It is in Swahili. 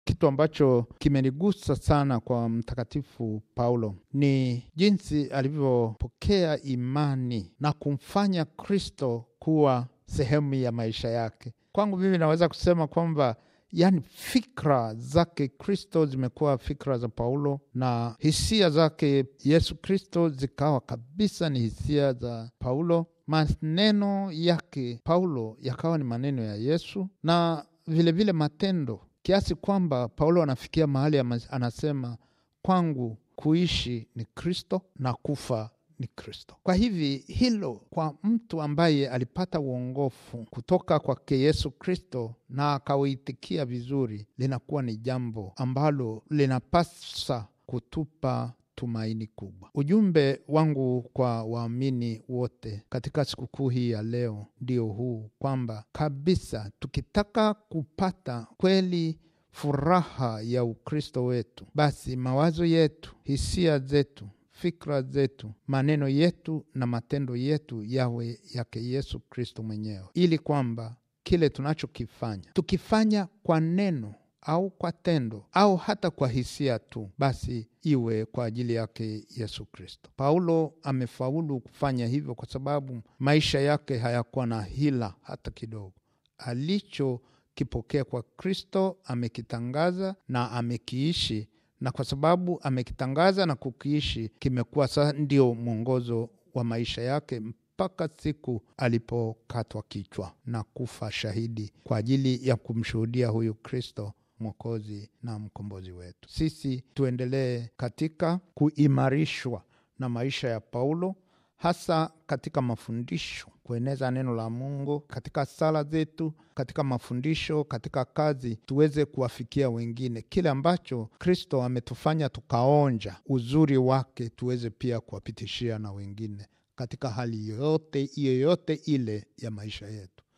kitu ambacho kimenigusa sana kwa Mtakatifu Paulo ni jinsi alivyopokea imani na kumfanya Kristo kuwa sehemu ya maisha yake. Kwangu mimi naweza kusema kwamba yani fikra zake Kristo zimekuwa fikra za Paulo na hisia zake Yesu Kristo zikawa kabisa ni hisia za Paulo. Maneno yake Paulo yakawa ni maneno ya Yesu na vilevile vile matendo, kiasi kwamba Paulo anafikia mahali anasema, kwangu kuishi ni Kristo na kufa ni Kristo. Kwa hivi hilo kwa mtu ambaye alipata uongofu kutoka kwake Yesu Kristo na akauitikia vizuri, linakuwa ni jambo ambalo linapasa kutupa tumaini kubwa. Ujumbe wangu kwa waamini wote katika sikukuu hii ya leo ndio huu kwamba kabisa, tukitaka kupata kweli furaha ya Ukristo wetu, basi mawazo yetu, hisia zetu fikra zetu, maneno yetu na matendo yetu yawe yake Yesu Kristo mwenyewe, ili kwamba kile tunachokifanya tukifanya kwa neno au kwa tendo au hata kwa hisia tu, basi iwe kwa ajili yake Yesu Kristo. Paulo amefaulu kufanya hivyo kwa sababu maisha yake hayakuwa na hila hata kidogo. Alichokipokea kwa Kristo amekitangaza na amekiishi na kwa sababu amekitangaza na kukiishi, kimekuwa sasa ndio mwongozo wa maisha yake mpaka siku alipokatwa kichwa na kufa shahidi kwa ajili ya kumshuhudia huyu Kristo Mwokozi na mkombozi wetu. Sisi tuendelee katika kuimarishwa na maisha ya Paulo, hasa katika mafundisho, kueneza neno la Mungu katika sala zetu, katika mafundisho, katika kazi, tuweze kuwafikia wengine. Kile ambacho Kristo ametufanya tukaonja uzuri wake, tuweze pia kuwapitishia na wengine katika hali yoyote yoyote ile ya maisha yetu.